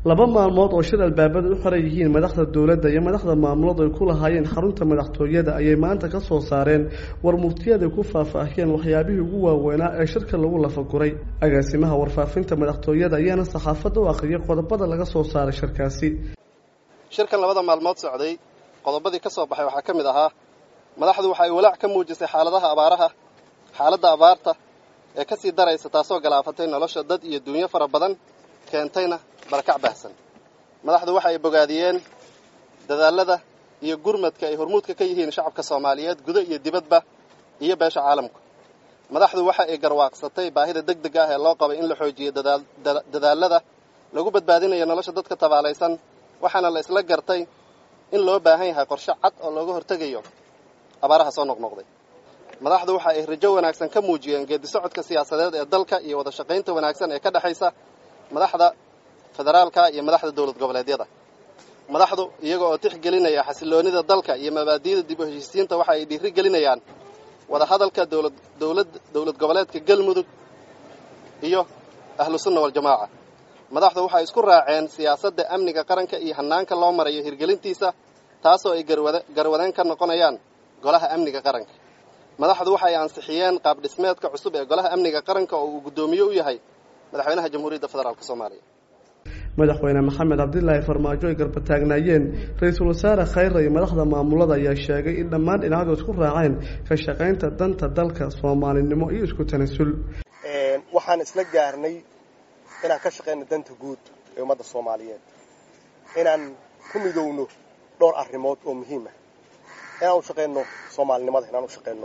laba maalmood oo shir albaabada u xiran yihiin madaxda dowladda iyo madaxda maamuladu ay ku lahaayeen xarunta madaxtooyada ayay maanta ka soo saareen war murtiyaday ku faahfaahiyeen waxyaabihii ugu waaweynaa ee shirka lagu lafaguray agaasimaha warfaafinta madaxtooyada ayaana saxaafadda u akhriyay qodobada laga soo saaray shirkaasi shirkan labada maalmood socday qodobadii ka soo baxay waxaa ka mid ahaa madaxdu waxa ay walaac ka muujisay xaaladaha abaaraha xaaladda abaarta ee ka sii daraysa taasoo galaafatay nolosha dad iyo duunyo fara badan keentayna barakac baahsan madaxdu waxa ay bogaadiyeen dadaalada iyo gurmadka ay hormuudka ka yihiin shacabka soomaaliyeed gudo iyo dibadba iyo beesha caalamku madaxdu waxa ay garwaaqsatay baahida deg deg ah ee loo qabay in la xoojiyo dadaalada lagu badbaadinayo nolosha dadka tabaalaysan waxaana la isla gartay in loo baahan yahay qorshe cad oo looga hortegayo abaaraha soo noqnoqday madaxdu waxa ay rajo wanaagsan ka muujiyeen geedisocodka siyaasadeed ee dalka iyo wada shaqaynta wanaagsan ee ka dhexaysa madaxda federaalka iyo madaxda dowlad goboleedyada madaxdu iyaga oo tixgelinaya xasiloonida dalka iyo mabaadi'da dib u heshiisiinta waxa ay dhiiri gelinayaan wadahadalka dowlad dowlad dowlad goboleedka galmudug iyo ahlu sunna waljamaaca madaxdu waxay isku raaceen siyaasadda amniga qaranka iyo hanaanka loo marayo hirgelintiisa taasoo ay garwadeen ka noqonayaan golaha amniga qaranka madaxdu waxay ansixiyeen qaab dhismeedka cusub ee golaha amniga qaranka oo uu guddoomiye u yahay madaxweynaha jamhuuriyadda federaalk soomaaliya madaxweyne maxamed cabdilaahi farmaajo ay garbataagnaayeen ra-iisul wasaare khayra iyo madaxda maamulada ayaa sheegay in dhammaan dhinacyadu isku raaceen ka shaqaynta danta dalka soomaalinimo iyo isku tanasul waxaan isla gaarnay inaan ka shaqayno danta guud ee ummadda soomaaliyeed inaan ku midowno dhowr arrimood oo muhiim ah inaan u shaqayno soomaalinimada inaan u shaqayno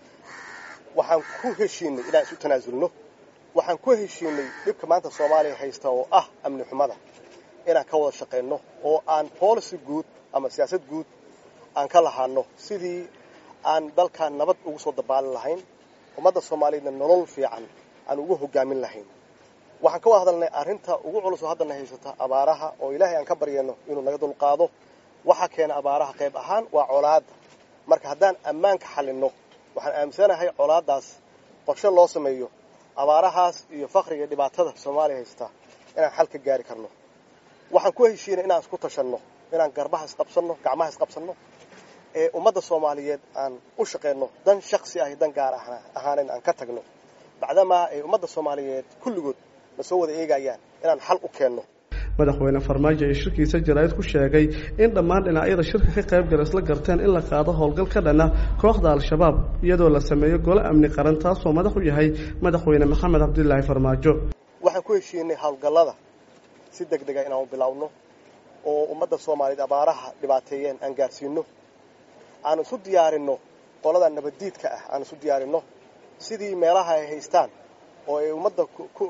waxaan ku heshiinay inaan isu tanaasulno waxaan ku heshiinay dhibka maanta soomaaliya haysta oo ah amni xumada inaan ka wada shaqayno oo aan policy guud ama siyaasad guud aan ka lahaano sidii aan dalkan nabad ugu soo dabaalin lahayn ummadda soomaaliyeedna nolol fiican aan ugu hogaamin lahayn waxaan ka wada hadalnay arrinta ugu culus oo haddana haysata abaaraha oo ilaahay aan ka baryayno inuu naga dulqaado waxaa keena abaaraha qayb ahaan waa colaadda marka haddaan ammaanka xalinno waxaan aaminsanahay colaaddaas qorshe loo sameeyo abaarahaas iyo fakriga dhibaatada soomaaliya haysta inaan xal ka gaari karno waxaan ku heshiinay inaan isku tashanno inaan garbaha isqabsanno gacmaha isqabsanno ee ummadda soomaaliyeed aan u shaqayno dan shaksi ah iyo dan gaar ahaaneyn aan ka tagno bacdamaa ay ummadda soomaaliyeed kulligood na soo wada eegayaan inaan xal u keenno madaxweyne farmaajo ee shirkiisa jaraa'id ku sheegay in dhammaan dhinacyada shirka ka qayb gala isla garteen in la qaado howlgal ka dhana kooxda al-shabaab iyadoo la sameeyo golo amni qaran taasoo madax u yahay madaxweyne maxamed cabdilaahi farmaajo waxaan ku heshiinay howlgallada si deg dega inaan u bilowno oo ummadda soomaaliyeed abaaraha dhibaateeyeen aan gaarsiino aan isu diyaarinno qolada nabaddiidka ah aan isu diyaarinno sidii meelaha ay haystaan oo ay ummadda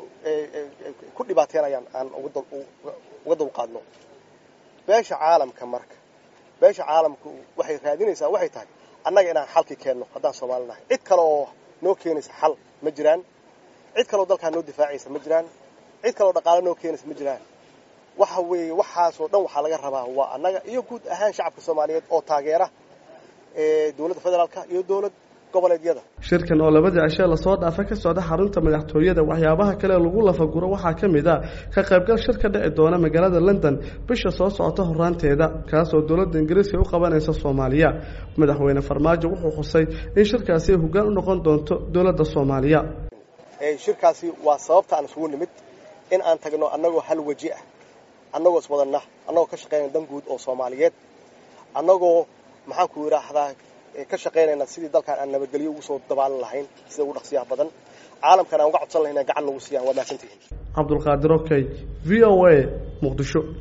ku dhibaateynayaan aan uga dulqaadno beesha caalamka marka beesha caalamku waxay raadinaysaa waxay tahay annaga inaan xalki keenno haddaan soomaali nahay cid kale oo noo keenaysa xal ma jiraan cid kaleoo dalkaa noo difaacaysa ma jiraan cid kaleoo dhaqaale noo keenaysa ma jiraan waxa weeye waxaasoo dhan waxaa laga rabaa waa annaga iyo guud ahaan shacabka soomaaliyeed oo taageera dowladda federaalka iyo dowlad shirkan oo labadii cishe lasoo dhaafay ka socda xarunta madaxtooyada waxyaabaha kale lagu lafaguro waxaa ka mid a ka qaybgal shir ka dhici doona magaalada london bisha soo socota horaanteeda kaasoo dowladda ingiriiska u qabanaysa soomaaliya madaxweyne farmaajo wuxuu xusay in shirkaasi ay hoggaan u noqon doonto dowladda soomaaliya shirkaasi waa sababta aan isugu nimid in aan tagno annagoo hal weji ah annagoo iswadanna annagoo ka shaqaynaya dan guud oo soomaaliyeed annagoo maxaanku yidhaahdaa ka shaqaynayna sidii dalkaan aan nabadgelyo ugu soo dabaalin lahayn sida ugu dhaqsiyaha badan caalamkan aan uga codsan lahayn gacan nagu siiyaan waa mahadsantihiin cabdulqaadir okey v o a muqdisho